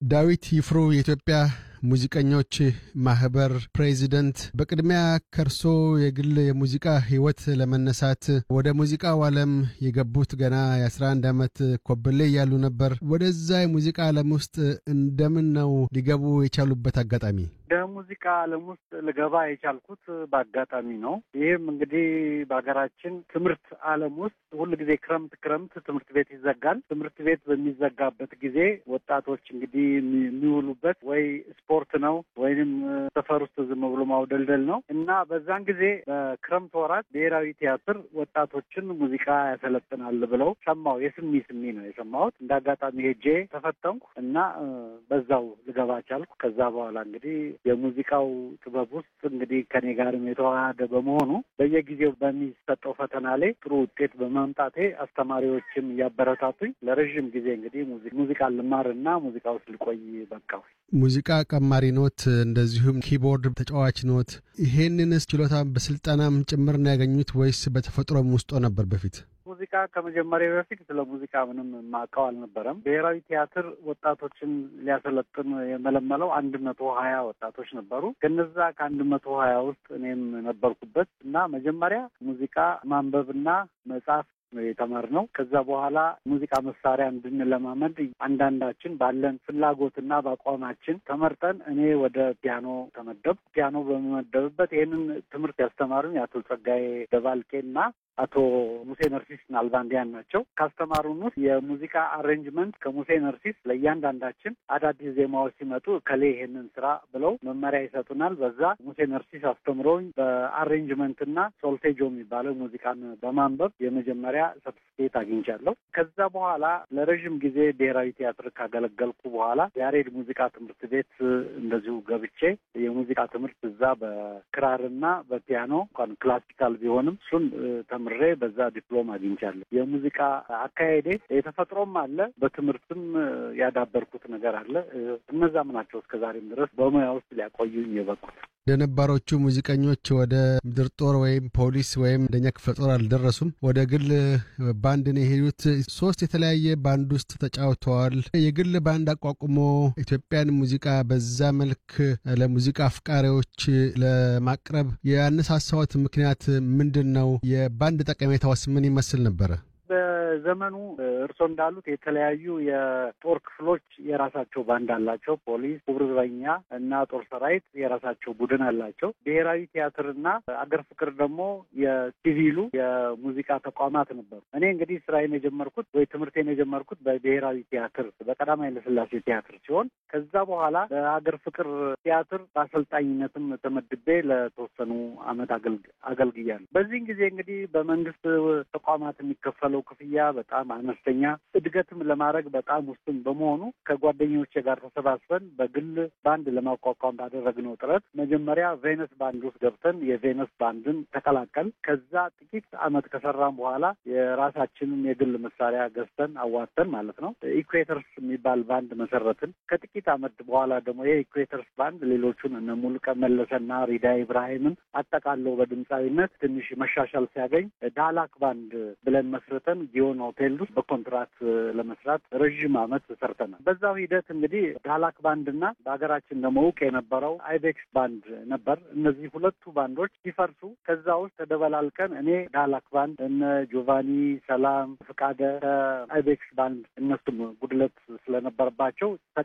ዳዊት ይፍሩ የኢትዮጵያ ሙዚቀኞች ማህበር ፕሬዚደንት፣ በቅድሚያ ከርሶ የግል የሙዚቃ ህይወት ለመነሳት ወደ ሙዚቃው ዓለም የገቡት ገና የ11 ዓመት ኮብሌ እያሉ ነበር። ወደዛ የሙዚቃ ዓለም ውስጥ እንደምን ነው ሊገቡ የቻሉበት አጋጣሚ? ወደ ሙዚቃ ዓለም ውስጥ ልገባ የቻልኩት በአጋጣሚ ነው። ይህም እንግዲህ በሀገራችን ትምህርት ዓለም ውስጥ ሁል ጊዜ ክረምት ክረምት ትምህርት ቤት ይዘጋል። ትምህርት ቤት በሚዘጋበት ጊዜ ወጣቶች እንግዲህ የሚውሉበት ወይ ስፖርት ነው ወይንም ሰፈር ውስጥ ዝም ብሎ ማውደልደል ነው እና በዛን ጊዜ በክረምት ወራት ብሔራዊ ቲያትር ወጣቶችን ሙዚቃ ያሰለጥናል ብለው ሰማሁ። የስሚ ስሚ ነው የሰማሁት። እንደ አጋጣሚ ሄጄ ተፈተንኩ እና በዛው ልገባ ቻልኩ። ከዛ በኋላ እንግዲህ የሙዚቃው ጥበብ ውስጥ እንግዲህ ከኔ ጋርም የተዋሃደ በመሆኑ በየጊዜው በሚሰጠው ፈተና ላይ ጥሩ ውጤት በማምጣቴ አስተማሪዎችም እያበረታቱኝ ለረዥም ጊዜ እንግዲህ ሙዚቃ ልማር እና ሙዚቃ ውስጥ ልቆይ በቃው። ሙዚቃ ቀማሪ ኖት፣ እንደዚሁም ኪቦርድ ተጫዋች ኖት። ይሄንንስ ችሎታ በስልጠናም ጭምር ነው ያገኙት ወይስ በተፈጥሮም ውስጦ ነበር በፊት? ሙዚቃ ከመጀመሪያ በፊት ስለ ሙዚቃ ምንም የማውቀው አልነበረም። ብሔራዊ ቲያትር ወጣቶችን ሊያሰለጥን የመለመለው አንድ መቶ ሀያ ወጣቶች ነበሩ። ከነዛ ከአንድ መቶ ሀያ ውስጥ እኔም ነበርኩበት እና መጀመሪያ ሙዚቃ ማንበብና መጻፍ የተማርነው ከዛ በኋላ ሙዚቃ መሳሪያ እንድንለማመድ አንዳንዳችን ባለን ፍላጎትና በአቋማችን ተመርጠን እኔ ወደ ፒያኖ ተመደብ ፒያኖ በመመደብበት ይህንን ትምህርት ያስተማሩኝ አቶ ጸጋዬ ደባልቄና አቶ ሙሴ ነርሲስ ናልባንዲያን ናቸው። ካስተማሩን ውስጥ የሙዚቃ አሬንጅመንት ከሙሴ ነርሲስ ለእያንዳንዳችን አዳዲስ ዜማዎች ሲመጡ ከሌ ይሄንን ስራ ብለው መመሪያ ይሰጡናል። በዛ ሙሴ ነርሲስ አስተምረውኝ በአሬንጅመንትና ሶልቴጆ የሚባለው ሙዚቃን በማንበብ የመጀመሪያ ሰርቲፊኬት አግኝቻለሁ። ከዛ በኋላ ለረዥም ጊዜ ብሔራዊ ቲያትር ካገለገልኩ በኋላ ያሬድ ሙዚቃ ትምህርት ቤት እንደዚሁ ገብቼ የሙዚቃ ትምህርት እዛ በክራርና በፒያኖ እንኳን ክላሲካል ቢሆንም እሱን ተምሬ በዛ ዲፕሎም አግኝቻለሁ። የሙዚቃ አካሄዴ የተፈጥሮም አለ፣ በትምህርትም ያዳበርኩት ነገር አለ። እነዛም ናቸው እስከዛሬም ድረስ በሙያ ውስጥ ሊያቆዩኝ የበቁት። ለነባሮቹ ሙዚቀኞች ወደ ምድር ጦር ወይም ፖሊስ ወይም አንደኛ ክፍለ ጦር አልደረሱም። ወደ ግል ባንድ ነው የሄዱት። ሶስት የተለያየ ባንድ ውስጥ ተጫውተዋል። የግል ባንድ አቋቁሞ ኢትዮጵያን ሙዚቃ በዛ መልክ ለሙዚቃ አፍቃሪዎች ለማቅረብ ያነሳሳዎት ምክንያት ምንድን ነው? የባንድ ጠቀሜታውስ ምን ይመስል ነበረ? በዘመኑ እርስዎ እንዳሉት የተለያዩ የጦር ክፍሎች የራሳቸው ባንድ አላቸው። ፖሊስ፣ ክቡር ዘበኛ እና ጦር ሰራዊት የራሳቸው ቡድን አላቸው። ብሔራዊ ቲያትርና አገር ፍቅር ደግሞ የሲቪሉ የሙዚቃ ተቋማት ነበሩ። እኔ እንግዲህ ስራዬን የጀመርኩት ወይ ትምህርቴን የጀመርኩት በብሔራዊ ቲያትር በቀዳማዊ ኃይለሥላሴ ቲያትር ሲሆን ከዛ በኋላ በአገር ፍቅር ቲያትር በአሰልጣኝነትም ተመድቤ ለተወሰኑ አመት አገልግያለሁ። በዚህን ጊዜ እንግዲህ በመንግስት ተቋማት የሚከፈለው ክፍያ በጣም አነስተኛ፣ እድገትም ለማድረግ በጣም ውስን በመሆኑ ከጓደኞቼ ጋር ተሰባስበን በግል ባንድ ለማቋቋም ባደረግነው ጥረት መጀመሪያ ቬነስ ባንድ ውስጥ ገብተን የቬነስ ባንድን ተቀላቀል። ከዛ ጥቂት አመት ከሰራን በኋላ የራሳችንን የግል መሳሪያ ገዝተን አዋተን ማለት ነው ኢኩዌተርስ የሚባል ባንድ መሰረትን። ከጥቂት አመት በኋላ ደግሞ ይህ ኢኩዌተርስ ባንድ ሌሎቹን እነ ሙሉቀን መለሰና ሪዳ ኢብራሂምን አጠቃለው በድምፃዊነት ትንሽ መሻሻል ሲያገኝ ዳላክ ባንድ ብለን መስርተን ጊዮን ሆቴል ውስጥ በኮንትራት ለመስራት ረዥም አመት ሰርተናል። በዛው ሂደት እንግዲህ ዳላክ ባንድ እና በሀገራችን ደግሞ እውቅ የነበረው አይቤክስ ባንድ ነበር። እነዚህ ሁለቱ ባንዶች ሲፈርሱ ከዛ ውስጥ ተደበላልቀን እኔ ዳላክ ባንድ እነ ጆቫኒ ሰላም፣ ፍቃደ አይቤክስ ባንድ እነሱም ጉድለት ስለነበረባቸው